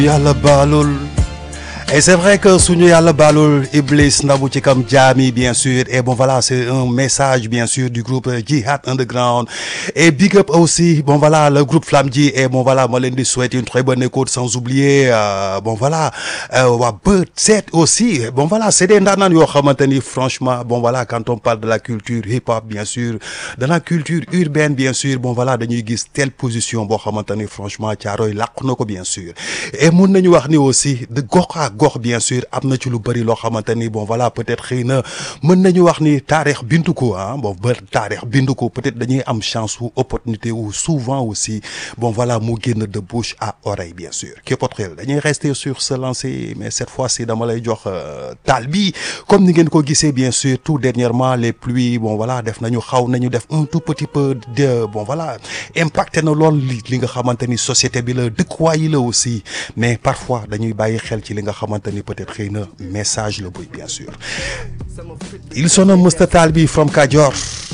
yàlla baalul et c'est vrai que suñu yàlla baalul Iblis ndamu ci kam jaami bien sûr et bon voilà c'est un message bien sûr du groupe Jihad Underground et big up aussi bon voilà le groupe Flamme Ji et bon voilà ma leen di souhaiter une très bonne écoute sans oublier euh, bon voilà waa Bët Set aussi bon voilà c'est des ndaanaan yoo xamante ni franchement bon voilà quand on parle de la culture hip-hop bien sûr de la culture urbaine bien sûr bon voilà dañuy gis telle position boo xamante ni franchement Caaroy làq na ko bien sûr et mun nañu wax ni aussi de gox ak gox bien sûr am na ci lu bëri loo xamante ni bon voilà peut-être xëy na mën nañu wax ni taarix bindu ko ah bon ba taarix bindu ko peut-être dañuy am chance ou opportunité ou souvent aussi bon voilà mu génn de bouche à oreille bien sûr képotrel dañuy rester sur ce lancer mais cette fois-ci dama lay jox taal bi comme ni ngeen ko gisee bien sûr tout dernièrement les pluies bon voilà def nañu xaw nañu def un tout petit peu de bon voilà impacté na lool li li nga xamante ni société bi la dëkkuwaay yi la aussi mais parfois dañuy bàyyi xel ci li nga xamante ni peut-être xëy na message la buy bien sûr il sonne Mr Talbi from Kajoor